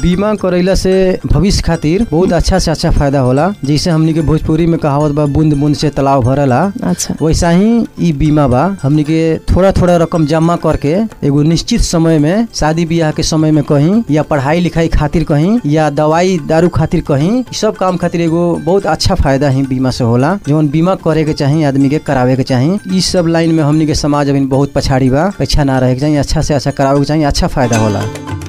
बीमा करैला से भविष्य खातिर बहुत अच्छा से अच्छा फायदा होला जैसे हमनी के भोजपुरी में कहावत बा बूंद बूंद से तालाब भरला अच्छा वैसा ही ई बीमा बा हमनी के थोड़ा थोड़ा रकम जमा करके एगो निश्चित समय में शादी ब्याह के समय में कहीं या पढ़ाई लिखाई खातिर कहीं या दवाई दारू खातिर कहीं ई सब काम खातिर एगो बहुत अच्छा फायदा ही बीमा से होला जौन बीमा करे के चाही आदमी के करावे के चाही ई सब लाइन में हमनी के समाज अभी बहुत पछाड़ी बा पीछा ना रहे के चाही अच्छा से अच्छा करावे के चाही अच्छा फायदा होला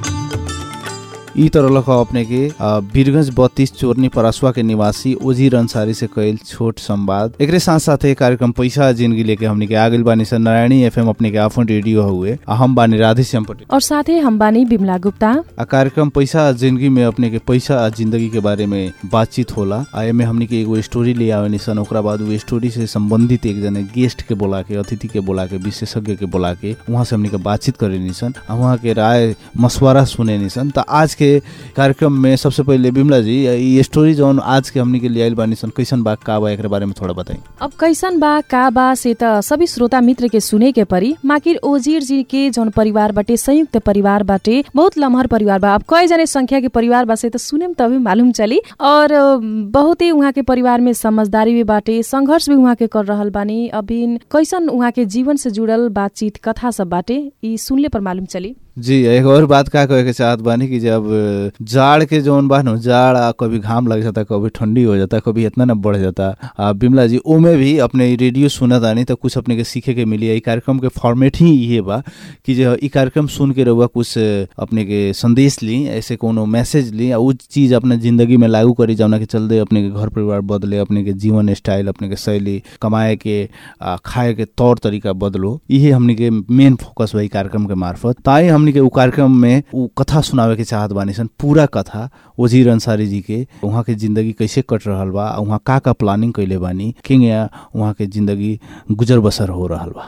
ई तरह लख अपने के आ, वीरगंज बत्तीस चोरनी परसवा के निवासी ओजीर अंसारी से कईल छोट संवाद एकरे साथ साथ ये कार्यक्रम पैसा जिंदगी लेके हमनी के आगिल बानी सर नारायणी एफएम अपने के आफन रेडियो हुए आ हम बानी राधे श्याम पटेल और साथै हम बानी बिमला गुप्ता आ कार्यक्रम पैसा जिंदगी में अपने के पैसा आ जिंदगी के बारे में बातचीत होला आ एमे हमनी के एगो स्टोरी ले आवे निसन ओकरा बाद वो स्टोरी से संबंधित एक जने गेस्ट के बोला के अतिथि के बोला के विशेषज्ञ के बोला के वहाँ से हमनी के बातचीत करे निसन आ वहाँ के राय मशवरा सुने निसन त आज के कार्यक्रम में सबसे पहले बिमला जी ये स्टोरी जौन आज के हमनी के लिए आइल बानी सन कैसन बा का बा एकरे बारे में थोड़ा बताई अब कैसन बा का बा से त सभी श्रोता मित्र के सुने के परी माकिर ओजीर जी के जौन परिवार बाटे संयुक्त परिवार बाटे बहुत लमहर परिवार बा अब कई जने संख्या के परिवार बा से त सुने में तभी मालूम चली और अ, बहुत ही उहाँ के परिवार में समझदारी भी बाटे संघर्ष भी उहाँ के कर रहल बानी अभी कैसन उहाँ के जीवन से जुड़ल बातचीत कथा सब बाटे ई सुनले पर मालूम चली जी एक और बात का कहे के चाहत बानी कि जब जाड़ के जौन बा नु जाड़ आ, कभी घाम लग जाता कभी ठंडी हो जाता कभी इतना न बढ़ जाता आ, बिमला जी ओमे भी अपने ई रेडियो सुनत आनी तो कुछ अपने के सीखे के मिली ई कार्यक्रम के फॉर्मेट ही ये बा कि जो ई कार्यक्रम सुन के रहुआ कुछ अपने के संदेश ली ऐसे कोनो मैसेज ली आ उ चीज अपने जिंदगी में लागू करी जौना के चलते अपने के घर परिवार बदले अपने के जीवन स्टाइल अपने के शैली कमाए के आ, खाए के तौर तरीका बदलो इहे हमनी के मेन फोकस बा ई कार्यक्रम के मार्फत ताई हमनी के उ कार्यक्रम में उ कथा सुनावे के चाहत बानी सन पूरा कथा वजीर अंसारी जी के वहाँ के जिंदगी कैसे कट रहल बा आ वहाँ का का प्लानिंग कैले बानी किंग या वहाँ के जिंदगी गुजर बसर हो रहल बा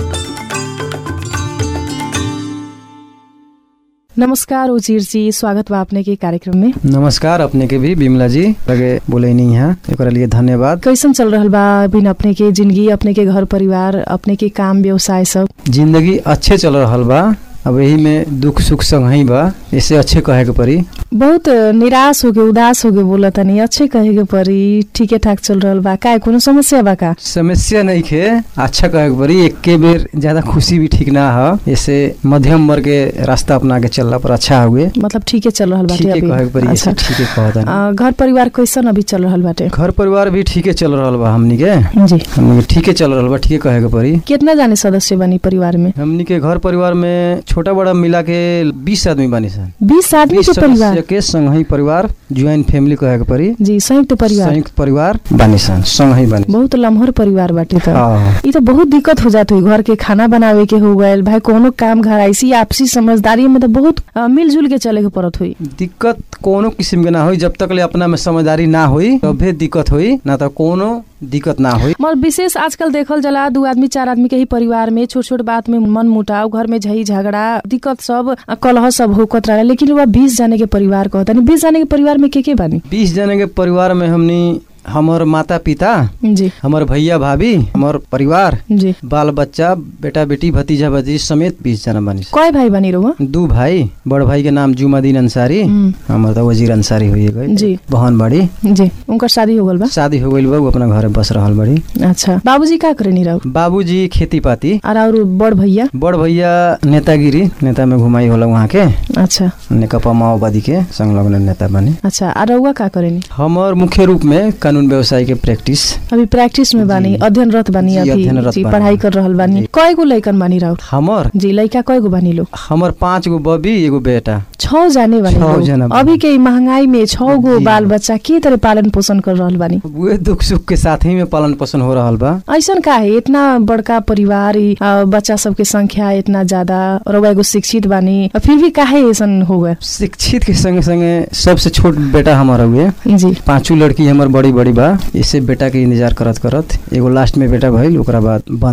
नमस्कार उजीर जी स्वागत बा अपने के कार्यक्रम में नमस्कार अपने के भी बिमला जी लगे बोले नहीं है एकरा लिए धन्यवाद कैसन चल रहल बा अभी अपने के जिंदगी अपने के घर परिवार अपने के काम व्यवसाय सब जिंदगी अच्छे चल रहल बा अब यही में दुख सुख संग ही बा इससे अच्छे कहे के पड़ी बहुत निराश होके उदास होके बोला तनी अच्छे कहे के परी ठीके ठाक चल रहल बा का कोनो समस्या बा का समस्या नहीं खे अच्छा कहे के पड़ी एक के बेर ज्यादा खुशी भी ठीक ना है ऐसे मध्यम वर्ग के रास्ता अपना के चलला पर अच्छा हुए मतलब ठीके चल रहल बाटे ठीके अभी कहे के पड़ी ऐसे अच्छा। ठीके कहता अ, घर परिवार कैसन अभी चल रहल बाटे घर परिवार भी ठीके चल रहल बा हमनी के जी हमनी के ठीके चल रहल बा ठीके कहे के पड़ी कितना जाने सदस्य बनी परिवार में हमनी के घर परिवार में छोटा बड़ा मिला के बीस आदमी बानी सन बीस आदमी बीस के परिवार सदस्य के संगही परिवार ज्वाइंट फैमिली कहे के पड़ी जी संयुक्त परिवार संयुक्त परिवार बानी सन संगही बानी बहुत लम्हर परिवार बाटे त हाँ। ई तो बहुत दिक्कत हो जात हुई घर के खाना बनावे के हो गए भाई कोनो काम घर ऐसी आपसी समझदारी में तो बहुत अ, मिलजुल के चले के पड़त हुई दिक्कत कोनो किस्म के ना होई जब तक ले अपना में समझदारी ना होई तबे दिक्कत होई ना तो कोनो दिक्कत ना होई मगर विशेष आजकल देखल जला दू आदमी चार आदमी के ही परिवार में छोट छोट बात में मन मुटाव घर में झई झगड़ा दिक्कत सब अ, कलह सब होकत रहा लेकिन वह बीस जाने के परिवार कहता नहीं बीस जाने के परिवार में के के बानी बीस जने के परिवार में हमनी हमर माता पिता जी हमर भैया भाभी हमर परिवार जी बाल बच्चा बेटा बेटी भतीजा भतीजी समेत बीस जना बानी कय भाई बानी रहुआ दू भाई बड़ भाई के नाम जुमादीन अंसारी हम्म, हमर तो वजीर अंसारी हुई गई जी बहन बड़ी जी उनकर शादी हो गल बा शादी हो गई बा उ अपना घरे बस रहल बड़ी अच्छा बाबूजी का करे नहीं रहू बाबूजी खेती पाती और और बड़ भैया बड़ भैया नेतागिरी नेता में घुमाई होला वहाँ के अच्छा नेकपा माओवादी के संलग्न नेता बने अच्छा और रहुआ का करे नहीं हमर मुख्य रूप में कानून व्यवसाय के प्रैक्टिस अभी प्रैक्टिस में बानी जी। अध्ययनरत बानी जी, अभी अध्ययनरत जी बानी। पढ़ाई कर रहल बानी जी। कय गो लइकन बानी रहू हमर जी लइका कय गो बानी लोग हमर पाँच गो बबी एगो बेटा छौ जाने बानी छौ लोग। जना बानी। अभी के ई महंगाई में छौ गो जी। बाल बच्चा के तरह पालन पोषण कर रहल बानी उहे दुख सुख के साथ ही में पालन पोषण हो रहल बा ऐसन का है इतना बड़का परिवार ई, अ, बच्चा सबके संख्या इतना ज्यादा और रउआ एगो शिक्षित बानी अ, फिर भी काहे ऐसन हो गए शिक्षित के संगे संगे सबसे छोट बेटा हमारा हुए जी पांचों लड़की हमर बड़ी बड़ी बा इससे बेटा के इंतजार करत करत एगो लास्ट में बेटा भइल ओकरा बाद बंद बा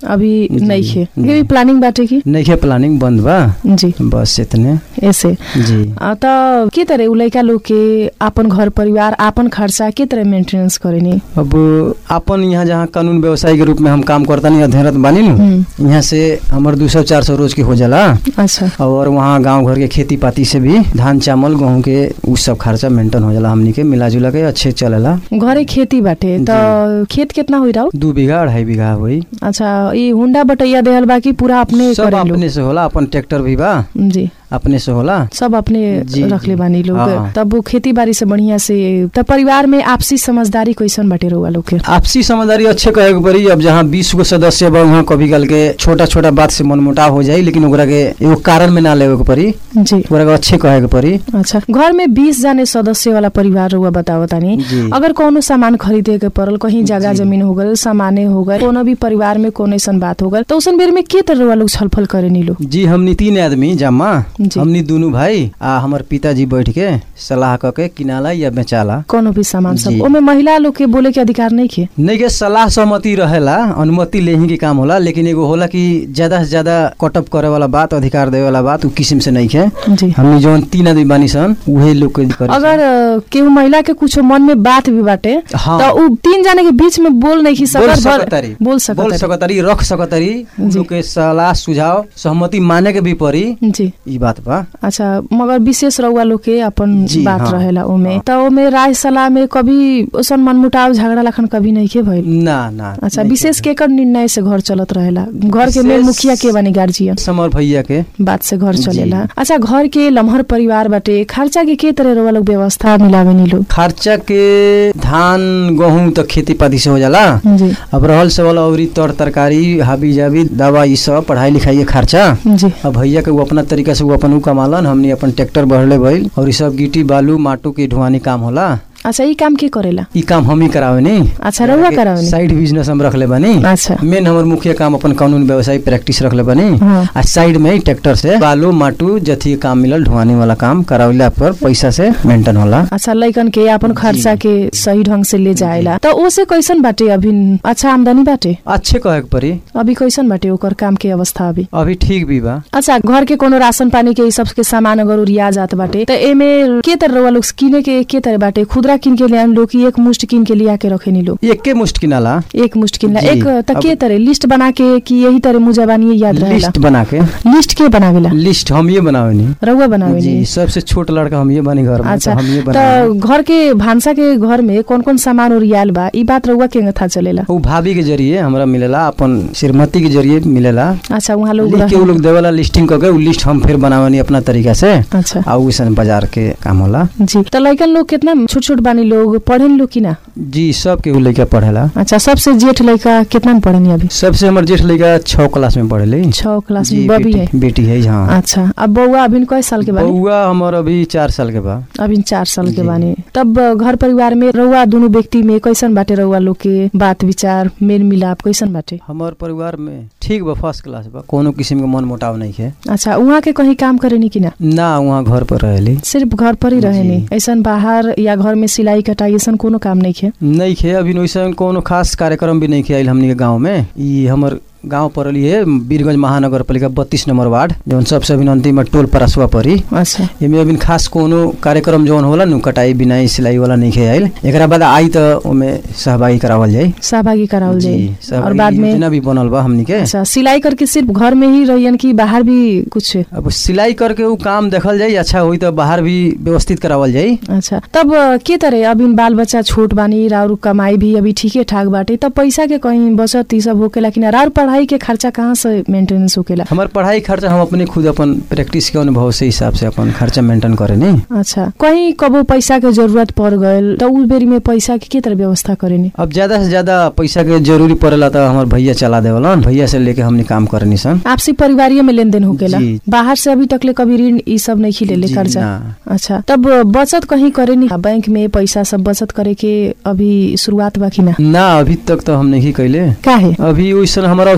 अभी जी, नहीं खे जी। ये भी प्लानिंग बाटे की नइखे प्लानिंग बंद बा जी बस इतने ऐसे जी अ, त के तरह उ लइका लोग के आपन घर परिवार आपन खर्चा के तरह मेंटेनेंस करेनी अब अपन यहाँ जहाँ कानून व्यवसायी के रूप में हम काम करता नहीं अध्ययनरत बानी नु हम्म, यहाँ से हमर दू सौ चार सौ रोज के हो जाला अच्छा और वहाँ गांव घर के खेती पाती से भी धान चावल गेहूं के उ सब खर्चा मेंटेन हो जाला हमनी के मिला जुला के अच्छे चलेला घरे खेती बाटे त खेत कितना होइ रहा दू बीघा अढ़ाई बीघा हुई अच्छा ये हुंडा बटैया देहल बा कि पूरा अपने सब करेलो अपने से होला अपन ट्रैक्टर भी बा जी अपने से होला सब अपने जी, रखले जी। बानी लोग हाँ। तब वो खेती बाड़ी से बढ़िया से तब परिवार में आपसी समझदारी कैसन बाटे रहुआ लोग के आपसी समझदारी अच्छे कहे के पड़ी अब जहाँ बीस गो सदस्य बा वहाँ कभी कल के छोटा छोटा बात से मनमुटाव हो जाई लेकिन ओकरा के एगो कारण में ना लेवे के पड़ी जी ओकरा के अच्छे कहे के पड़ी अच्छा घर में बीस जाने सदस्य वाला परिवार रहुआ बताओ तानी जी अगर कोनो सामान खरीदे के पड़ल कहीं जगह जी। जमीन हो गल सामाने हो गए कोनो भी परिवार में कोनो ऐसन बात हो गल तो उसन बेर में के तरह रहुआ लोग छलफल करे नी लोग जी हमनी तीन आदमी जम्मा जी। हमनी दोनों भाई आ हमर पिताजी बैठ के सलाह क के किनाला या बेचाला कोनो भी सामान सब जी। ओमे महिला लोग के बोले के अधिकार नहीं खे नहीं के सलाह सहमति रहेला अनुमति लेही के काम होला लेकिन एगो होला कि ज्यादा से ज्यादा कटअप करे वाला बात अधिकार देवे वाला बात उ किस्म से नहीं है जी हमनी जौन तीन आदमी बानी सन उहे लोग के करी अगर अ, केहू महिला के कुछ मन में बात भी बाटे हाँ। तो उ तीन जाने के बीच में बोल नहीं बोल सकत सकतारी बोल बोल सकत सकतारी रख सकतारी उ जी। लोग के सलाह सुझाव सहमति माने के भी पड़ी जी ई बात बा अच्छा मगर विशेष रउआ लोग के अपन जी, बात हाँ, रहेला ओमे हाँ। त ओमे राय सलाह में कभी ओसन मनमुटाव झगड़ा लखन कभी नहीं के भइल ना ना अच्छा नहीं विशेष के- केकर निर्णय से घर चलत रहेला घर के मेन विशेष- मुखिया के बानी गार्जियन समर भैया के बात से घर जी। चलेला अच्छा घर के लम्हर परिवार बाटे खर्चा के के तरह रउआ लोग व्यवस्था मिलावे नी लोग खर्चा के धान गेहूं तो खेती पाती से हो जाला जी अब रहल सवाल अउरी तर तरकारी हाबी जाबी दवा ई सब पढ़ाई लिखाई के खर्चा जी अब भैया के वो अपना तरीका से वो अपन उ कमालन हमनी अपन ट्रैक्टर बढ़ले भइल और ई सब गिट्टी बालू माटू के ढुआनी काम होला अच्छा ई काम के करेला ई काम हम ही करावे नी अच्छा रउआ करावे नी साइड बिजनेस हम रखले बानी अच्छा मेन हमर मुख्य काम अपन कानून व्यवसाय प्रैक्टिस रखले बानी हाँ आ साइड में ही ट्रैक्टर से बालू माटू जथी काम मिलल ढुआनी वाला काम करावला पर पैसा से मेंटेन होला अच्छा लइकन के अपन खर्चा के सही ढंग से ले जाएला त ओसे कैसन बाटे अभी अच्छा आमदनी बाटे अच्छे कहे के पड़ी अभी कैसन बाटे ओकर काम के अवस्था अभी अभी ठीक भी बा अच्छा घर के कोनो राशन पानी के ई सब के सामान अगर उरिया जात बाटे त एमे के तरह रउआ लोग किने के के तरह बाटे खुदरा किन के लियान लोग कि एक मुष्ट किन के लिया के रखे नी लोग एके मुष्ट किनाला एक मुष्ट किनला जी, एक त के अब- तरह लिस्ट बना के कि यही तरह मुजबानी ये याद रहेला लिस्ट बना के लिस्ट के बनावेला लिस्ट हम ये बनावे नी रउआ बनावे जी नी सबसे छोट लड़का हम ये बनी घर में अच्छा तो हम ये त बनावे घर के भान्सा के घर में कौन कौन सामान उरियाल बा ई बात रउआ के था चलेला उ भाभी के जरिए हमरा मिलेला अपन श्रीमती के जरिए मिलेला अच्छा वहाँ लोग लिख के उ रहे- लोग देवेला लिस्टिंग करके उ लिस्ट हम फिर बनावनी अपना तरीका से अच्छा आ उसन बाजार के काम होला जी त लइकन लोग कितना छोट छोट बानी लोग पढ़ेन लोग कि ना जी सब के उ लइका पढ़ेला अच्छा सबसे जेठ लइका कितना में पढ़ेनी अभी सबसे हमर जेठ लइका छह क्लास में पढ़ेले छह क्लास जी में बबी है बेटी बेटी है हाँ अच्छा अब बउआ अभी कई साल के बानी बउआ हमर अभी चार साल के बा अभी चार साल के जी। बानी तब घर परिवार में रउआ दुनु व्यक्ति में कैसन बाटे रउआ लोग के बात विचार मेल मिलाप कैसन बाटे हमर परिवार में ठीक बा फर्स्ट क्लास बा कोनो किस्म के मन मुटाव नहीं है अच्छा उहाँ के कहीं काम करेनी कि ना ना वहाँ घर पर रहेली सिर्फ घर पर ही रहेनी जी। ऐसन बाहर या घर में सिलाई कटाई ऐसन कोनो काम नहीं है नहीं खे अभी वैसे कोनो खास कार्यक्रम भी नहीं आयल हमनी के गाँव में ई हमर गाँव पड़ली है वीरगंज महानगर पालिका बत्तीस नंबर वार्ड जौन सबसे अभी अंतिम टोल परसवा पड़ी अच्छा एमे अभी खास कोनो कार्यक्रम जौन होला नु कटाई बिनाई सिलाई वाला नहीं खे आयल एकरा बाद आई त ओमे सहभागी करावल जाई सहभागी करावल जी, जाए और सहभागी बाद में योजना भी बनल बा हमनी के अच्छा सिलाई करके सिर्फ घर में ही रहियन कि बाहर भी कुछ अब सिलाई करके उ काम देखल जाई अच्छा होई त बाहर भी व्यवस्थित करावल जाई अच्छा तब अ, के तरह अभी बाल बच्चा छोट बानी राउर कमाई भी अभी ठीके ठाक बाटे तब पैसा के कहीं बचत ई सब होकेला कि ना राउर पढ़ाई के खर्चा कहाँ से मेंटेनेंस होकेला हमार पढ़ाई खर्चा हम अपने खुद अपन प्रैक्टिस के अनुभव से हिसाब से अपन खर्चा मेंटेन करे नी अच्छा कहीं कबो पैसा के जरूरत पड़ गयल त उ बेरी में पैसा के के तरह व्यवस्था करेनी अब ज्यादा से ज्यादा पैसा के जरूरी पड़ेला त हमार भैया चला देवलन भैया से लेके हमनी काम करनी सन आपसी परिवारीय में लेन देन होकेला जी। बाहर से अभी तकले कभी ऋण ई सब नहीं लेले जी, कर्जा ना। अच्छा तब बचत कहीं करेनी बैंक में पैसा सब बचत करे के अभी शुरुआत बा कि ना ना अभी तक तो हम नहीं कैले काहे अभी वैसन हमारा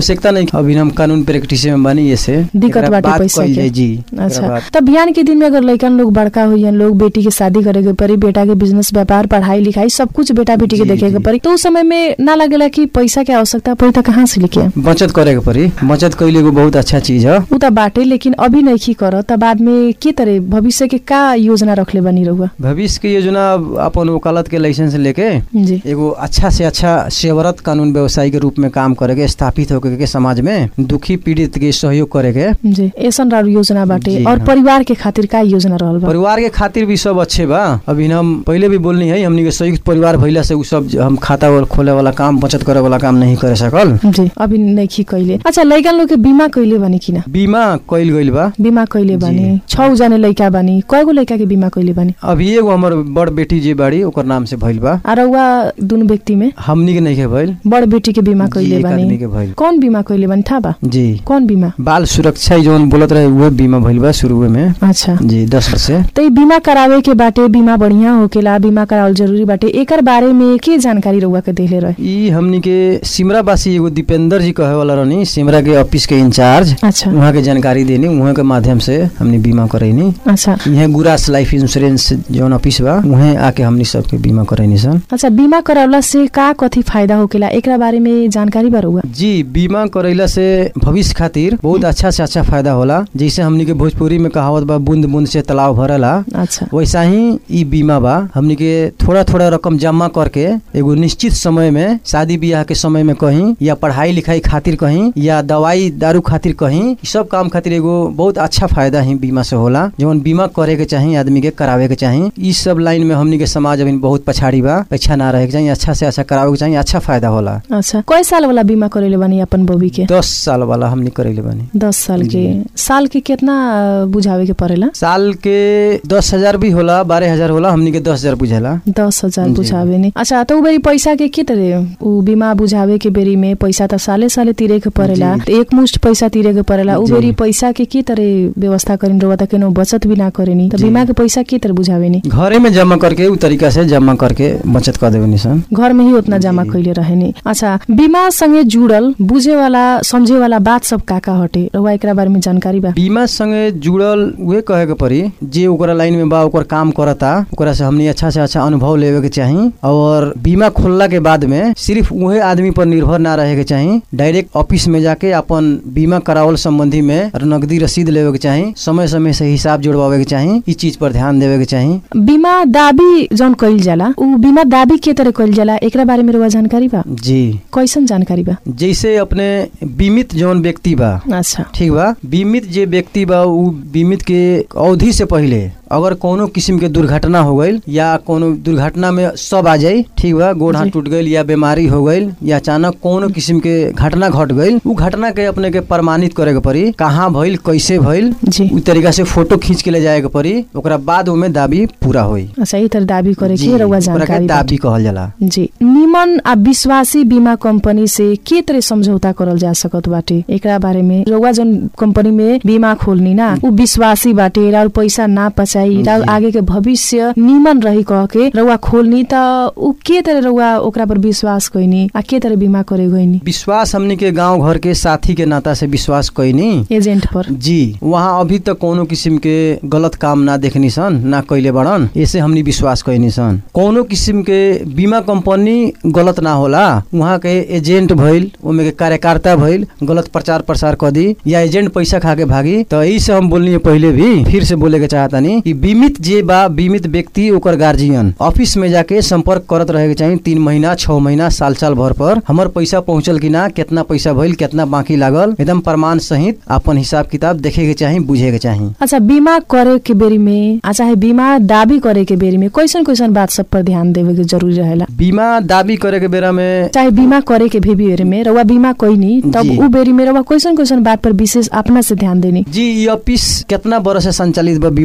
आवश्यकता नहीं अभी हम कानून प्रैक्टिस में बनी ये से दिक्कत एकरा बाटे बात पैसा कइल के। जाए, जी एकरा अच्छा बात। तब बिहान के दिन में अगर लइकन लोग बड़का हुई लोग बेटी के शादी करे के पड़ी बेटा के बिजनेस व्यापार पढ़ाई लिखाई सब कुछ बेटा बेटी के जी, देखे के जी। पड़ी तो उस समय में ना लगेला कि पैसा के आवश्यकता पड़ी त कहाँ से लेके आएम? बचत करे के पड़ी बचत कैले एगो बहुत अच्छा चीज है उ त बाटे लेकिन अभी नहीं कर त बाद में के तरह भविष्य के का योजना रखले बनी रहुआ भविष्य के योजना अब अपन वकालत के लाइसेंस लेके जी एगो अच्छा से अच्छा सेवरत कानून व्यवसायी के रूप में काम करे के स्थापित होके के समाज में दुखी पीड़ित के सहयोग करे के जी ऐसन राउर योजना बाटे जी, और हाँ। परिवार के खातिर का योजना रहल बा परिवार के खातिर भी सब अच्छे बा अभी हम पहले भी बोलनी है हमनी के संयुक्त परिवार भइला से उ सब ज- हम खाता वाला खोले वाला काम बचत करे वाला काम नहीं करे सकल जी अभी नहीं कैले अच्छा लइकन लोग के बीमा कैले बानी कि ना बीमा कइल गइल बा बीमा कैले बानी छौ जना लइका बानी कयगो लइका के बीमा कैले बानी अभी एगो हमर बड़ बेटी जे बाड़ी ओकर नाम से भइल बा आ रउआ दुनु व्यक्ति में हमनी के नहीं के भइल बड़ बेटी के बीमा जी, कैले एक आदमी बानी के भइल कौन बीमा कैले बानी था बा जी कौन बीमा बाल सुरक्षा जौन बोलत रहे उहे बीमा भइल बा शुरू में अच्छा जी दस वर्ष से तो ई बीमा करावे के बाटे बीमा बढ़िया होकेला बीमा करावल जरूरी बाटे एकर बारे में के जानकारी रउआ के देले रहे ई हमनी के सिमरावासी एगो दीपेंद्र जी कहे वाला रहनी सिमरा के ऑफिस के इंचार्ज अच्छा वहाँ के जानकारी देनी वहाँ के माध्यम से हमनी बीमा करैनी अच्छा यहाँ गुरास लाइफ इंश्योरेंस जौन ऑफिस बा वहाँ आके हमनी सबके बीमा करैनी सन अच्छा बीमा करावला से का कथी फायदा होकेला एकरा बारे में जानकारी बा रउआ जी बीमा करैला से भविष्य खातिर बहुत अच्छा से अच्छा फायदा होला जैसे हमनी के भोजपुरी में कहावत बा बूंद बूंद से तालाब भरला अच्छा वैसा ही ई बीमा बा हमनी के थोड़ा थोड़ा रकम जमा करके एगो निश्चित समय में शादी ब्याह के समय में कहीं या पढ़ाई लिखाई खातिर कहीं या दवाई दारू खातिर कहीं ई सब काम खातिर एगो बहुत अच्छा फायदा ही बीमा से होला जवन बीमा करे के चाही आदमी के करावे के चाही ई सब लाइन में हमनी के समाज अभी बहुत पछाड़ी बा पीछा ना रहे के चाही अच्छा से अच्छा करावे के चाही अच्छा फायदा होला अच्छा कय साल वाला बीमा करेले बानी अपन बबी के दस साल वाला हमनी करेले बानी दस साल के जी। साल के कितना अ, बुझावे के पड़ेला साल के दस हजार भी होला बारह हजार होला हमनी के दस हजार बुझेला दस हजार जी। बुझावे नि अच्छा तो उ बेरी पैसा के के तरह उ बीमा बुझावे के बेरी में पैसा त साले साले तिरे के परेला जी। त एक मुष्ट पैसा तिरे के परेला उ जी। बेरी पैसा के के तरह व्यवस्था करिन रउआ त केनो बचत भी ना करेनी त जी। बीमा के पैसा के तरह बुझावे नि घरे में जमा करके उ तरीका से जमा करके बचत कर देवे निसन घर में ही उतना जमा जी। कैले रहेनी अच्छा बीमा संगे जुड़ल बुझे वाला समझे वाला बात सब का का हटे रउआ एकरा बारे में जानकारी बा बीमा संगे जुड़ल उहे कहे के पड़ी जे ओकरा लाइन में बा ओकर काम करता ओकरा से हमनी अच्छा से अच्छा अनुभव लेवे के चाही और बीमा खोलला के बाद में सिर्फ उहे आदमी पर निर्भर ना रहे के चाही डायरेक्ट ऑफिस में जाके अपन बीमा करावल संबंधी में नकदी रसीद लेवे के चाही समय समय से हिसाब जोड़वावे के चाही ई चीज पर ध्यान देवे के चाही बीमा दाबी जौन कइल जाला उ बीमा दाबी के तरह कइल जाला एकरा बारे में रउआ जानकारी बा जी कैसन जानकारी बा जैसे अपने बीमित जौन व्यक्ति बा अच्छा ठीक बा बीमित जे व्यक्ति बा उ बीमित के अवधि से पहिले अगर कोनो किस्म के दुर्घटना हो गईल या कोनो दुर्घटना में सब आ जाई ठीक बा गोड़ हाथ जी। टूट गईल या बीमारी हो गईल या अचानक कोनो किस्म के घटना घट गईल उ घटना के अपने के प्रमाणित करे के पड़ी कहाँ भइल कैसे भइल जी उ तरीका से फोटो खींच के ले जाए के पड़ी ओकरा बाद ओमे दाबी पूरा होई अच्छा ई तरह दाबी करे जी, के रउआ ओकरा के जानकारी बा। दाबी कहल जाला जी निमन आ विश्वासी बीमा कंपनी से के तरह समझौता करल जा सकत बाटे एकरा बारे में रउआ जन कंपनी में बीमा खोलनी ना उ विश्वासी बाटे राउर पैसा ना पचाई राउर जी। आगे के भविष्य निमन रही कह के रउआ खोलनी त उ के तरह रउआ ओकरा पर विश्वास कइनी आ के तरह बीमा करे गइनी विश्वास हमनी के गांव घर के साथी के नाता से विश्वास कैनी एजेंट पर जी वहाँ अभी तक कोनो किस्म के गलत काम ना देखनी सन ना कैले बड़न ऐसे हमनी विश्वास कैनी सन कोनो किस्म के बीमा कंपनी गलत ना होला वहाँ के एजेंट भइल ओमे के कार्यकर्ता भइल गलत प्रचार प्रसार कर दी या एजेंट पैसा खा के भागी तो यही से हम बोलनी पहले भी फिर से बोले के चाहतानी कि बीमित जे बा बीमित व्यक्ति ओकर गार्जियन ऑफिस में जाके संपर्क करत रहे के चाहिए तीन महीना छह महीना साल साल भर पर हमर पैसा पहुंचल कि ना कितना पैसा भइल कितना बाकी लागल एकदम प्रमाण सहित अपन हिसाब किताब देखे के चाही बुझे के चाही अच्छा बीमा करे के बेरी में आ चाहे बीमा दाबी करे के बेरी में कैसन कैसन बात सब पर ध्यान देवे के जरूरी रहेला बीमा दावी करे के बेरा में चाहे बीमा करे के भी बेरी में रउआ बीमा कैनी तब जी। उ बेरी में रउआ कैसन कैसन बात पर विशेष अपना से ध्यान देनी जी ई ऑफिस कितना बरस से संचालित बा बीमा कंपनी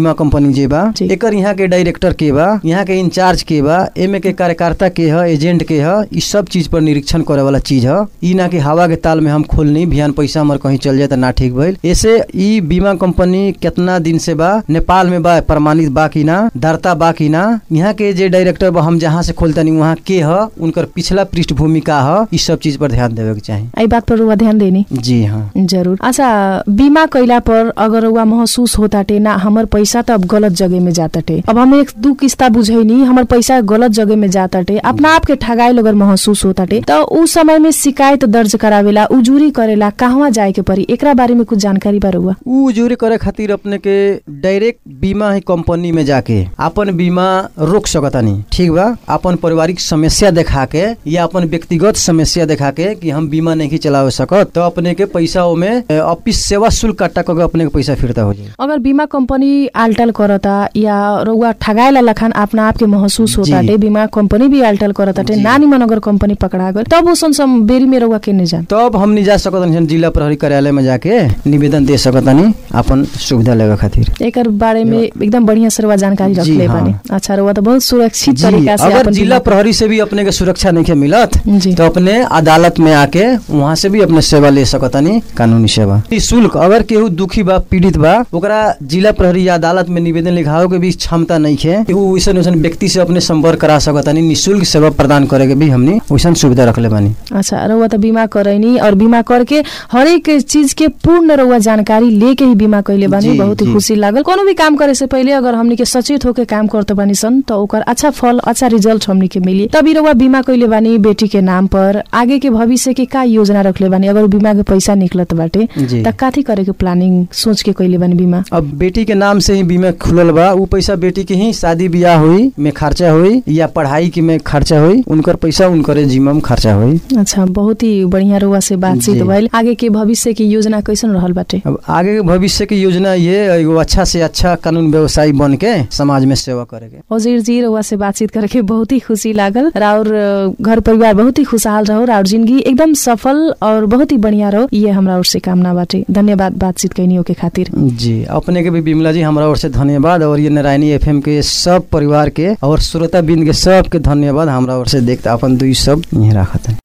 कंपनी जे बा जी। एकर यहाँ के डायरेक्टर के बा यहाँ के इंचार्ज के बा एमे के कार्यकर्ता के ह एजेंट के ह ई सब चीज पर निरीक्षण करे वाला चीज ह ई ना कि हवा के ताल में हम खोलनी बिहान पैसा हमर कहीं चल जाए त ना ठीक भइल ऐसे ई बीमा कंपनी कितना दिन से बा नेपाल में बा प्रमाणित बा कि ना दरता बा कि ना यहाँ के जे डायरेक्टर बा हम जहाँ से खोलतनी वहाँ के ह उनकर पिछला पृष्ठभूमि का ह ई सब चीज पर ध्यान देवे के चाही आई बात पर रुआ ध्यान देनी जी हाँ जरूर अच्छा बीमा कैला पर अगर रउआ महसूस होताटे ना हमर पैसा त अब गलत जगह में जाताटे अब हम एक दू किस्ता बुझैनी हमर पैसा गलत जगह में जाताटे अपना आप के ठगाइल अगर महसूस होताटे त उ समय में शिकायत दर्ज करावेला उजूरी करेला कहवा जाए के परी एकरा बारे में कुछ जानकारी बा रउआ उ जूरी करे खातिर अपने के डायरेक्ट बीमा ही कंपनी में जाके अपन बीमा रोक सकतानी ठीक बा अपन पारिवारिक समस्या देखा के या अपन व्यक्तिगत समस्या देखा के कि हम बीमा नहीं चलावे सकत तो अपने के पैसा ओमे अ, ऑफिस सेवा शुल्क काटा करके अपने के पैसा फिरता हो जाए अगर बीमा कंपनी आल्टल करता या रउआ ठगाएला लखान अपना आप के महसूस जी। होताटे बीमा कंपनी भी आल्टल करताटे जी। नानी मन अगर कंपनी पकड़ा गल तब उसन सम बेरी में रउआ केने जान तब हम नहीं जा सकतानी सन जिला प्रहरी कार्यालय में जाके निवेदन दे सकतानी अपन सुविधा लेवे खातिर एकर बारे में एकदम बढ़िया से रउआ जानकारी जी, रखले हाँ। बानी अच्छा रउआ तो बहुत सुरक्षित जी तरीका से अगर अपन जिला बीमा- प्रहरी से भी अपने के सुरक्षा नहीं के मिलत जी तो अपने अदालत में आके वहाँ से भी अपने सेवा ले सकतानी कानूनी सेवा ई शुल्क अगर केहू दुखी बा पीड़ित बा ओकरा जिला प्रहरी या अदालत में निवेदन लिखावे के भी क्षमता नहीं है कि उ वैसन वैसन व्यक्ति से अपने संपर्क करा सकतानी निशुल्क सेवा प्रदान करे के भी हमनी वैसन सुविधा रखले बानी अच्छा रउआ तो बीमा करैनी और बीमा करके हर एक चीज के पूर्ण रउआ जानकारी लेके ही बीमा कैले बानी जी, बहुत ही जी। खुशी लागल कोनो भी काम करे से पहले अगर हमनी के सचेत होके काम करते बानी सन तो ओकर अच्छा फल अच्छा रिजल्ट हमनी के मिली तभी रउआ बीमा कैले बानी बेटी के नाम पर आगे के भविष्य के का योजना रखले बानी अगर उ बीमा के पैसा निकलत बाटे जी त काथी करे के प्लानिंग सोच के कैले बानी बीमा अब बेटी के नाम से ही बीमा खुलल बा उ पैसा बेटी के ही शादी ब्याह हुई में खर्चा हुई या पढ़ाई की में खर्चा हुई उनकर पैसा उनकर जिम्मा में खर्चा हुई अच्छा बहुत ही बढ़िया रउआ से बातचीत जी। भइल आगे के भविष्य की योजना कैसन रहल बाटे अब आगे के भविष्य की योजना ये एगो अच्छा से अच्छा कानून व्यवसायी बन के समाज में सेवा करेके वजीर जी रउआ से बातचीत करके बहुत ही खुशी लागल और घर परिवार बहुत ही खुशहाल रहो और जिंदगी एकदम सफल और बहुत ही बढ़िया रहो ये हमरा ओर से कामना बाटे धन्यवाद बातचीत कैनियो के खातिर जी अपने के भी बिमला जी हमारा ओर से धन्यवाद और ये नारायणी एफएम के सब परिवार के और श्रोता बिंद के सब के धन्यवाद हमरा ओर से देखते अपन दुई सब यहीं राखत है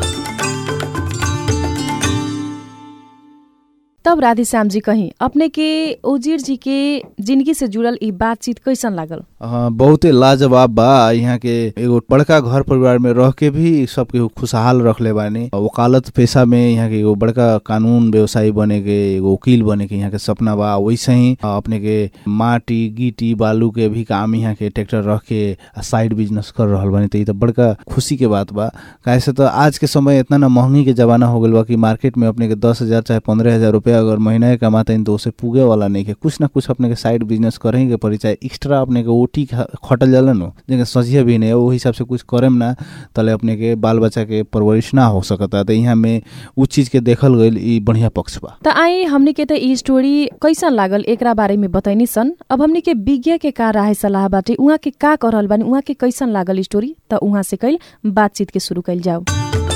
तब राधे श्याम जी कहीं अपने के ओजीर जी के जिंदगी से जुड़ल ई बातचीत कैसन लागल हाँ, बहुते लाजवाब बा यहाँ के एगो बड़का घर परिवार में रह के भी सबके खुशहाल रखले बानी वकालत पेशा में यहाँ के एगो बड़का कानून व्यवसायी बने के एगो वकील बने के यहाँ के सपना बा वैसे ही अपने के माटी गिटी बालू के भी काम यहाँ के ट्रैक्टर रख के साइड बिजनेस कर रहल बानी तो ई तो बड़का खुशी के बात बा काहे से तो आज के समय इतना ना महंगी के जमाना हो गल बा कि मार्केट में अपने के दस हजार चाहे पंद्रह हजार रुपया अगर महीना के कमाते हैं तो उसे पुगे वाला नहीं के कुछ ना कुछ अपने के साइड बिजनेस करें के पड़ी चाहे एक्स्ट्रा अपने के ओटी ख- खटल जाला नो जेके सजिया भी नहीं वो हिसाब से कुछ करेम ना तले अपने के बाल बच्चा के परवरिश ना हो सकता तो यहाँ में उ चीज के देखल गईल ई बढ़िया पक्ष बा त आई हमनी के त ई स्टोरी कैसन लागल एकरा बारे में बताइनी सन अब हमनी के विज्ञ के का राय सलाह बाटे उहाँ के का कर रहल बानी उहाँ के कैसन लागल स्टोरी त उहाँ से कैल बातचीत के शुरू कैल जाओ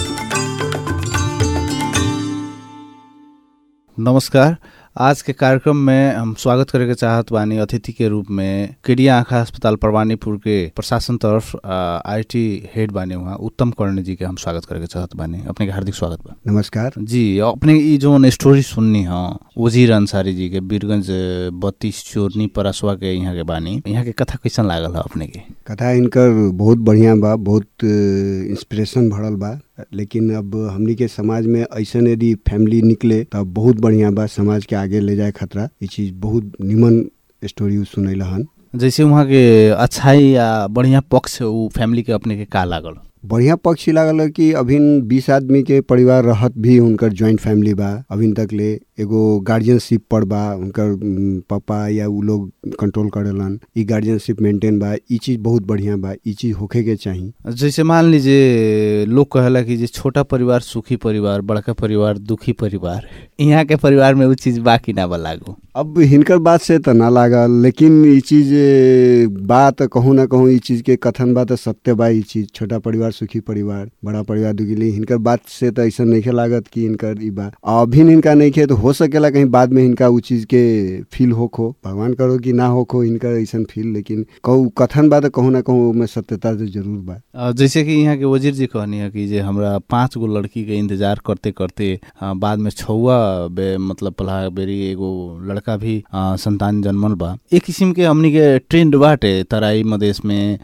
नमस्कार आज के कार्यक्रम में हम स्वागत करे के चाहत बानी अतिथि के रूप में केडिया आँखा अस्पताल परवानीपुर के प्रशासन तरफ आईटी हेड बानी वहाँ उत्तम कर्ण जी के हम स्वागत करे के चाहत बानी अपने के हार्दिक स्वागत बा नमस्कार जी अपने ई जो स्टोरी सुननी ह वजीर अंसारी जी के बीरगंज बत्तीस चोरनी परसवा के यहाँ के बानी यहाँ के कथा कैसन लागल है अपने के कथा इनकर बहुत बढ़िया बा बहुत इंस्पिरेशन भरल बा लेकिन अब हमनी के समाज में ऐसन यदि फैमिली निकले तब बहुत बढ़िया बा समाज के आगे ले जाए खतरा ये चीज बहुत निमन स्टोरी सुनैला हन जैसे वहाँ के अच्छाई या बढ़िया पक्ष उ फैमिली के अपने के का लागल बढ़िया पक्ष ई लागल है कि अभी बीस आदमी के परिवार रहत भी उनकर ज्वाइंट फैमिली बा अभी तक ले एगो गार्जियनशिप पर बा उनकर उम, पापा या उ लोग कंट्रोल करेलन ई गार्जियनशिप मेंटेन बा ई चीज बहुत बढ़िया बा ई चीज होखे के चाही जैसे मान लीजिए लोग कहेला कि जे छोटा परिवार सुखी परिवार बड़का परिवार दुखी परिवार यहाँ के परिवार में उ चीज बाकी ना बा लागू अब हिनकर बात से त ना लागल लेकिन ई चीज ए, बात कहूँ ना कहूँ ई चीज के कथन बा त सत्य बा ई चीज छोटा परिवार सुखी परिवार बड़ा परिवार दुखी लेकिन हिनकर बात से त ऐसा नहीं लागत कि इनकर ई बा अभी हिनका नहीं खे तो हो सकेला कहीं बाद में इनका उ चीज के फील होखो भगवान करो कि ना होखो इनका ऐसा फील लेकिन कहू कथन बा तो कहूँ ना कहूँ में सत्यता तो जरूर बा अ, जैसे कि यहाँ के वजीर जी कहनी है कि जे हमरा पाँच गो लड़की के इंतजार करते करते अ, बाद में छौआ बे मतलब पला बेरी एगो लड़का भी अ, संतान जन्मल बा एक किसिम के हमनी के ट्रेंड बाटे तराई मधेश में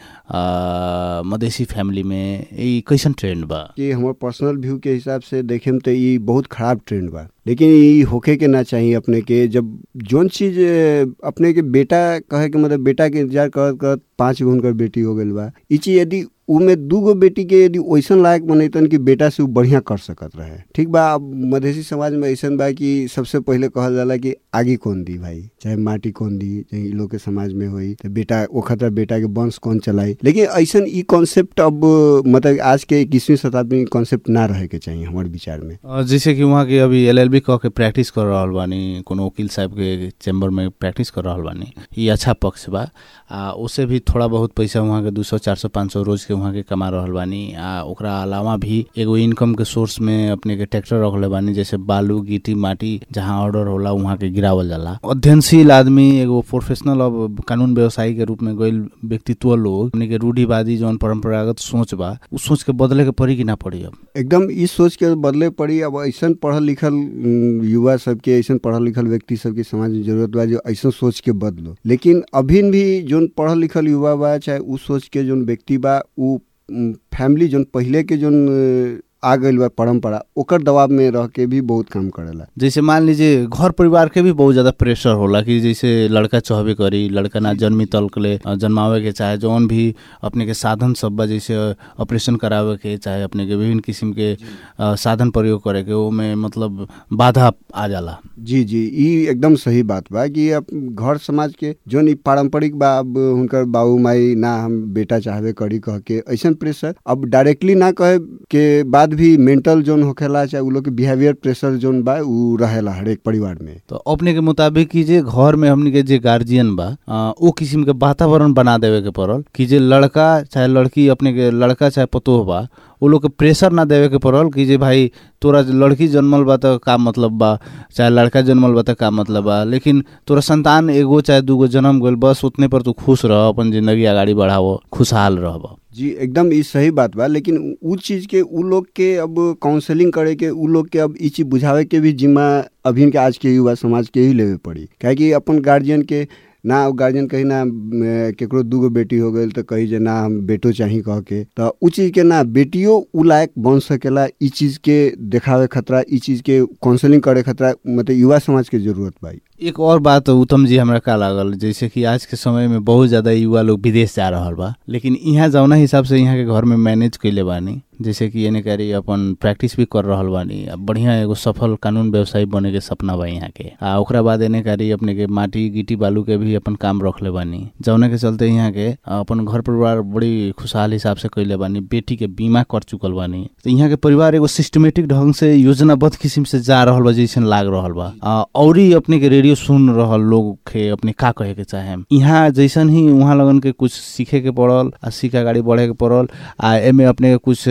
अ, मधेसी फैमिली में ई कैसन ट्रेंड बा कि हमार पर्सनल व्यू के हिसाब से देखे में तो ये बहुत खराब ट्रेंड बा लेकिन ये होखे के ना चाहिए अपने के जब जोन चीज अ, अपने के बेटा कहे के मतलब बेटा के इंतजार करत करत पाँच गो उनकर बेटी हो गइल बा ई चीज यदि उमे दू गो बेटी के यदि वैसन लायक बनैतन कि बेटा से उ बढ़िया कर सकत रहे ठीक बा अब मधेसी समाज में ऐसन बा कि सबसे पहले कहल जाला कि आगे कौन दी भाई चाहे माटी कौन दी चाहे इ लोग के समाज में होई तो बेटा वो खतरा बेटा के वंश कौन चलाई लेकिन ऐसन ई कॉन्सेप्ट अब मतलब आज के इक्कीसवीं शताब्दी में कॉन्सेप्ट ना रहे के चाहिए हमारे विचार में अ, जैसे कि वहाँ के अभी एल एल बी कह के प्रैक्टिस कर रहल बानी कोनो वकील साहब के चैम्बर में प्रैक्टिस कर रहल बानी ये अच्छा पक्ष बा आ उससे भी थोड़ा बहुत पैसा वहाँ के दू सौ चार सौ पाँच सौ रोज के वहाँ के कमा रहल बानी आ ओकरा अलावा भी एगो इनकम के सोर्स में अपने के ट्रैक्टर रखले बानी जैसे बालू गिट्टी माटी जहाँ ऑर्डर होला वहाँ के गिरावल जाला अध्ययनशील आदमी एगो प्रोफेशनल अब कानून व्यवसायी के रूप में गइल व्यक्तित्व लोग हमनी के रूढ़िवादी जौन परंपरागत सोच बा उ सोच के बदले के पड़ी कि ना पड़ी अब एकदम इस सोच के बदले पड़ी अब ऐसन पढ़ल लिखल उम, युवा सबके ऐसन पढ़ल लिखल व्यक्ति सबके समाज में जरूरत बा जो ऐसन सोच के बदलो लेकिन अभी भी जोन पढ़ल लिखल युवा बा चाहे उ सोच के जोन व्यक्ति बा उ उम, फैमिली जोन पहिले के जोन अ, आ गइल बा परंपरा ओकर दबाव में रह के भी बहुत काम करेला जैसे मान लीजिए घर परिवार के भी बहुत ज्यादा प्रेशर होला कि जैसे लड़का चाहबे करी लड़का ना जन्मी तल्क ले अ, जन्मावे के चाहे जौन भी अपने के साधन सब बा जैसे ऑपरेशन करावे के चाहे अपने के विभिन्न किस्म के अ, साधन प्रयोग करे के ओमे मतलब बाधा आ जाला जी जी ई एकदम सही बात बा कि अब घर समाज के जोन ई पारंपरिक बा अब हुनकर बाबू माई ना हम बेटा चाहबे करी कह के ऐसन प्रेशर अब डायरेक्टली ना कहे के बाद भी मेंटल जोन होखेला चाहे उ लोग के बिहेवियर प्रेशर जोन बा उ रहेला हरेक परिवार में तो अपने के मुताबिक कि जे घर में हमनी के जे गार्जियन बा अ, ओ किस्म के वातावरण बना देवे के पड़ल कि जे लड़का चाहे लड़की अपने के लड़का चाहे पतोह बा वो लोग के प्रेशर ना देवे के पड़ल कि जे भाई तोरा लड़की जन्मल बा त का मतलब बा चाहे लड़का जन्मल बा त का मतलब बा लेकिन तोरा संतान एगो चाहे दूगो जन्म गइल बस उतने पर तू खुश रह अपन जिंदगी आगाड़ी बढ़ावो खुशहाल रहब जी एकदम ई सही बात बा लेकिन उ चीज के उ लोग के अब काउंसलिंग करे के उ लोग के अब ई चीज बुझावे के भी जिम्मा अभी के आज के युवा समाज के ही लेवे पड़ी काहे कि अपन गार्जियन के ना गार्जियन कही ना म, केकरो दूगो बेटी हो गई तो कही जे ना हम बेटो चाही कह के तो उ चीज के ना बेटियो उ लायक बन सकेला ई चीज के देखावे खतरा ई चीज के काउंसलिंग करे खतरा मतलब युवा समाज के जरूरत बा एक और बात उत्तम जी हमरा का लागल जैसे कि आज के समय में बहुत ज्यादा युवा लोग विदेश जा रहल बा लेकिन यहाँ जौना हिसाब से यहाँ के घर में मैनेज कैले बानी जैसे कि एने करी अपन प्रैक्टिस भी कर रहल बानी अब बढ़िया एगो सफल कानून व्यवसायी बने के सपना बा यहाँ के आ ओकरा बाद एने करी अपने के माटी गिट्टी बालू के भी अपन काम रखले बानी जौने के चलते यहाँ के अपन घर परिवार बड़ी खुशहाल हिसाब से कैले बानी बेटी के बीमा कर चुकल बानी तो यहाँ के परिवार एगो सिस्टमेटिक ढंग से योजनाबद्ध किस्म से जा रहल बा जैसन लाग रहल बा आ, औरी अपने के रेडियो सुन रहल लोग के अपने का कहे के चाहे यहाँ जैसन ही वहाँ लगन के कुछ सीखे के पड़ल आ सीखा गाड़ी बढ़े के पड़ल आ एमे अपने के कुछ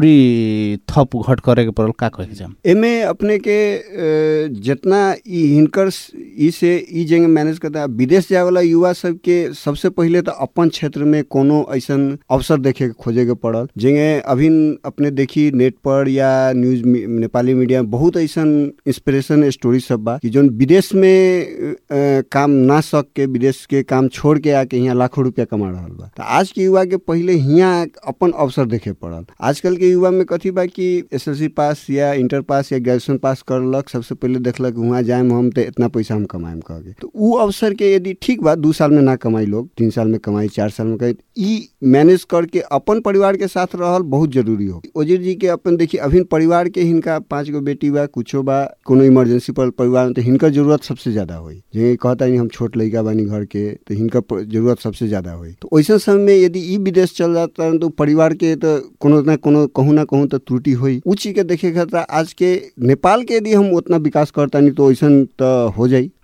औरी थप घट करे के पड़ल का कहे के चाहे एमे अपने के अ, जितना ई हिनकर स- ई से ई जगह मैनेज करता विदेश जाए वाला युवा सब के सबसे पहले तो अपन क्षेत्र में कोनो ऐसन अवसर देखे के खोजे के पड़ल जगह अभी अपने देखी नेट पर या न्यूज मी- नेपाली मीडिया में बहुत ऐसन इंस्पिरेशन स्टोरी सब बा कि जोन विदेश में अ, काम ना सक के विदेश के काम छोड़ के आके यहाँ लाखों रुपया कमा रहल बा तो आज के युवा के पहले यहाँ अपन अवसर देखे पड़ल आजकल के युवा में कथी बा कि एसएलसी पास या इंटर पास या ग्रेजुएशन पास करलक सबसे पहले देखलक वहाँ जाए हम तो इतना पैसा हम कमाएम कह के तो उ अवसर के यदि ठीक बा दू साल में ना कमाई लोग तीन साल में कमाई चार साल में कमाई ई मैनेज करके अपन परिवार के साथ रहल बहुत जरूरी हो ओजीर जी के अपन देखिए अभी परिवार के हिनका पांच गो बेटी बा कुछो बा कोनो इमरजेंसी पर परिवार में तो हिनकर जरूरत सबसे ज्यादा होई जे कहता नहीं हम छोट लड़का बानी घर के तो हिनकर प- जरूरत सबसे ज्यादा होई तो वैसे समय में यदि ई विदेश चल जाता तो परिवार के तो कोनो ना कोनो कहूँ ना कहूँ तो त्रुटि होई उ चीज के देखे खातिर आज के नेपाल के यदि हम उतना विकास करता नहीं तो वैसन तो हो जाई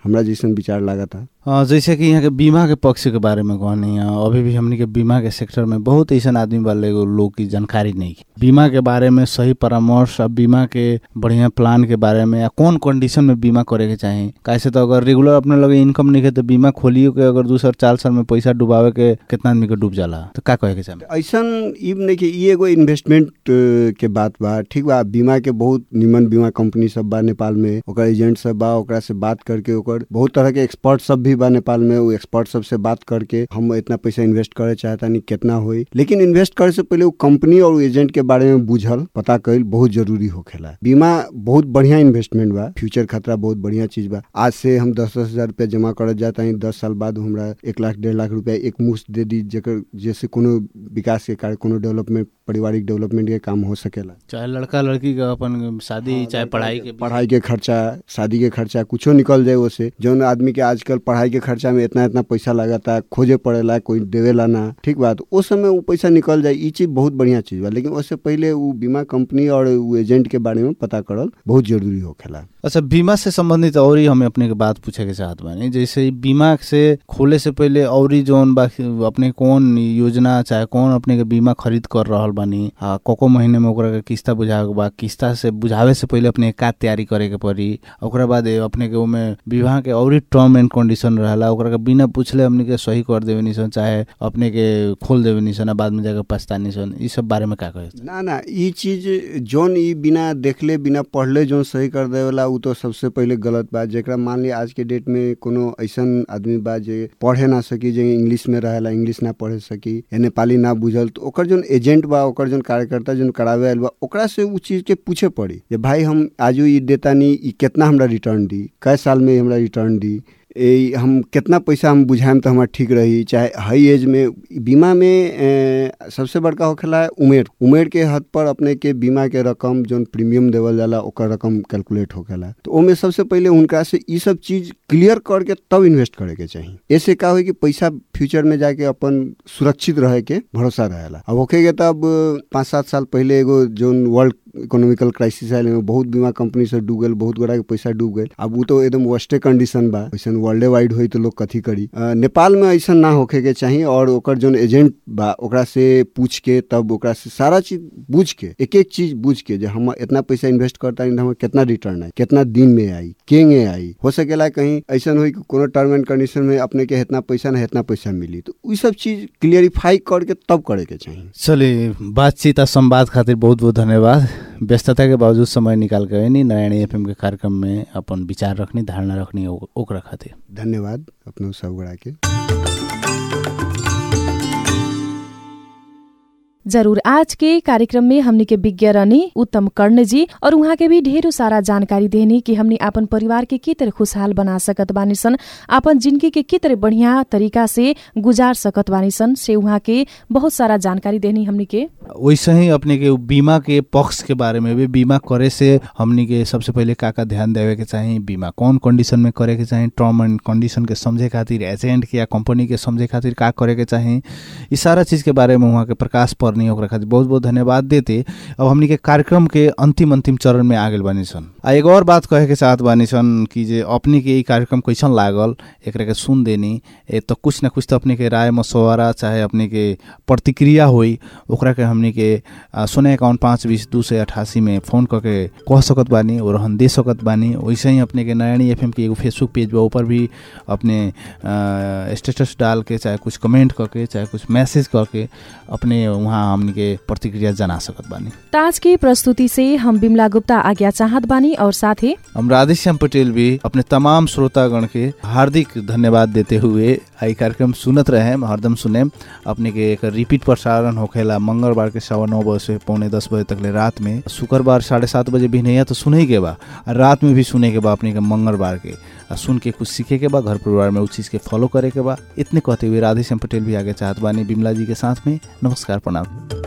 हमरा जैसन विचार लागता अ, जैसे कि यहाँ के बीमा के पक्ष के बारे में कहनी है अभी भी हमनी के बीमा के सेक्टर में बहुत ऐसा आदमी वाले लोग की जानकारी नहीं है। बीमा के बारे में सही परामर्श और बीमा के बढ़िया प्लान के बारे में या कौन कंडीशन में बीमा करे के चाही कैसे तो अगर रेगुलर अपने लगे इनकम नहीं है तो बीमा खोलियो के अगर दू साल चार साल में पैसा डुबावे के कितना आदमी के डूब जाला तो का कहे के चाही ऐसन ई नहीं कि ई एगो इन्वेस्टमेंट के बात बा ठीक बा बीमा के बहुत निमन बीमा कंपनी सब बा नेपाल में ओकर एजेंट सब बा ओकरा से बात करके ओकर बहुत तरह के एक्सपर्ट सब भी बा नेपाल में वो एक्सपर्ट सब से बात करके हम इतना पैसा इन्वेस्ट करे चाहता नहीं कितना होई लेकिन इन्वेस्ट करे से पहले वो कंपनी और एजेंट के बारे में बुझल पता कईल बहुत जरूरी होखेला बीमा बहुत बढ़िया इन्वेस्टमेंट बा फ्यूचर खतरा बहुत बढ़िया चीज बा आज से हम दस दस हजार रुपया जमा करत जाता है दस साल बाद हमरा एक लाख डेढ़ लाख रुपया एक मुश्त दे दी जेकर जैसे कोनो विकास के कार्य कोनो डेवलपमेंट पारिवारिक डेवलपमेंट के काम हो सकेला चाहे लड़का लड़की का अपन शादी चाहे पढ़ाई के पढ़ाई के खर्चा शादी के खर्चा कुछो निकल जाए ओसे जौन आदमी के आजकल पढ़ाई के खर्चा में इतना इतना पैसा लगाता खोजे पड़ेला कोई देवेला ना ठीक बात ओ समय वो पैसा निकल जाए ई चीज बहुत बढ़िया चीज बा लेकिन उससे पहले वो बीमा कंपनी और वो एजेंट के बारे में पता करल बहुत जरूरी होखेला अच्छा बीमा से संबंधित और ही हमें अपने के बात पूछे के चाहत बानी जैसे बीमा से खोले से पहले और ही जोन बा अपने कौन योजना चाहे कौन अपने के बीमा खरीद कर रहल बानी आ कोको महीने में ओकरा के किस्ता बुझावे के बा किस्ता से बुझावे से पहले अपने का तैयारी करे के पड़ी ओकरा बाद ए अपने के ओमे विवाह के और ही टर्म एंड कंडीशन रहला ओकरा के बिना पूछले हमने के सही कर देवे निसन चाहे अपने के खोल देवे निसन आ बाद में जाके पछतानी सन ई सब बारे में का कहे ना ना ई चीज जोन ई बिना देखले बिना पढ़ले जोन सही कर देवेला उ तो सबसे पहले गलत बा जेकरा मान ली आज के डेट में कोनो ऐसन आदमी बा जे पढ़े ना सकी जे इंग्लिश में रहेला इंग्लिश ना पढ़े सकी या नेपाली ना बुझल तो ओकर जोन एजेंट बा ओकर जोन कार्यकर्ता जोन करावे आयल बा ओकरा से उ चीज के पूछे पड़ी जे भाई हम आजू ई देता नी ई कितना हमरा रिटर्न दी कै साल में हमरा रिटर्न दी ए, हम कितना पैसा हम बुझाएम तो हमारा ठीक रही चाहे हाई एज में बीमा में ए, सबसे बड़का होखेला है उमेर उमेर के हद पर अपने के बीमा के रकम जोन प्रीमियम देवल जाला ओकर रकम कैलकुलेट होखेला तो ओमे सबसे पहले उनका से ई सब चीज क्लियर करके तब इन्वेस्ट करे के चाहिए ऐसे का हो कि पैसा फ्यूचर में जाके अपन सुरक्षित रहे के भरोसा रहेला अब होके के तब पाँच सात साल पहले एगो जोन वर्ल्ड इकोनॉमिकल क्राइसिस आयल में बहुत बीमा कंपनी से डूब गल बहुत गोड़ा के पैसा डूब गए अब वो तो एकदम वर्स्टे कंडीशन बा ऐसा वर्ल्डे वाइड हुई तो लोग कथी करी अ, नेपाल में ऐसा ना होखे के चाहिए और ओकर जोन एजेंट बा ओकरा से पूछ के तब ओकरा से सारा चीज बुझ के एक एक चीज बुझ के जे हम इतना पैसा इन्वेस्ट करता है हमें कितना रिटर्न आई कितना दिन में आई केंगे आई हो सकेला कहीं ऐसा हुई कि कोनो टर्म एंड कंडीशन में अपने के इतना पैसा ना इतना पैसा मिली तो उ सब चीज क्लियरिफाई करके तब करे के चाहिए चलिए बातचीत आ संवाद खातिर बहुत बहुत धन्यवाद व्यस्तता के बावजूद समय निकाल के नहीं नारायणी एफएम के कार्यक्रम में अपन विचार रखनी धारणा रखनी ओ- ओकरा खातिर धन्यवाद अपनो सब गोड़ा के जरूर आज के कार्यक्रम में हमनी के विज्ञ रहनी उत्तम कर्ण जी और उहाँ के भी ढेरों सारा जानकारी देनी कि हमनी अपन परिवार के के तरह खुशहाल बना सकत बानी सन अपन जिंदगी के के तरह बढ़िया तरीका से गुजार सकत बानी सन से उहाँ के बहुत सारा जानकारी देनी हमनी के वैसे ही अपने के बीमा के पक्ष के बारे में भी बीमा करे से हमनी के सबसे पहले का का ध्यान देवे के चाही बीमा कौन कंडीशन में करे के चाही टर्म एंड कंडीशन के समझे खातिर एजेंट के या कंपनी के समझे खातिर का करे के चाही ई सारा चीज के बारे में वहाँ के प्रकाश परनी ओकरा खातिर बहुत बहुत धन्यवाद देते अब हमनी के कार्यक्रम के अंतिम अंतिम चरण में आ गेल बानी सन आ एगो और बात कहे के चाहत बानी सन कि जे अपने के ई कार्यक्रम कैसन लागल एकरा के सुन देनी ए तो कुछ न कुछ तो अपने के राय मशवरा चाहे अपने के प्रतिक्रिया होई ओकरा के हमनी के आ, शून्य इक्यावन पाँच बीस दू सौ अठासी में फोन करके कह सकत बानी और हम दे सकत बानी वैसे ही अपने के नारायणी एफ के एगो फेसबुक पेज बा ऊपर भी अपने स्टेटस डाल के चाहे कुछ कमेंट करके चाहे कुछ मैसेज करके अपने वहाँ हमनी के प्रतिक्रिया जना सकत बानी ताज की प्रस्तुति से हम बिमला गुप्ता आज्ञा चाहत बानी और साथे हम राधेश्याम पटेल भी अपने तमाम श्रोतागण के हार्दिक धन्यवाद देते हुए आई कार्यक्रम सुनत रहे हरदम सुने अपने के एक रिपीट प्रसारण होखेला मंगलवार के सवा नौ बजे से पौने दस बजे तक ले रात में शुक्रवार साढ़े सात बजे भी नहीं है तो सुने के बा आ रात में भी सुने के बा अपने के मंगलवार के आ सुन के कुछ सीखे के बा घर परिवार में उस चीज के फॉलो करे के बा इतने कहते हुए राधेश्याम पटेल भी आगे चाहत बानी बिमला जी के साथ में नमस्कार प्रणाम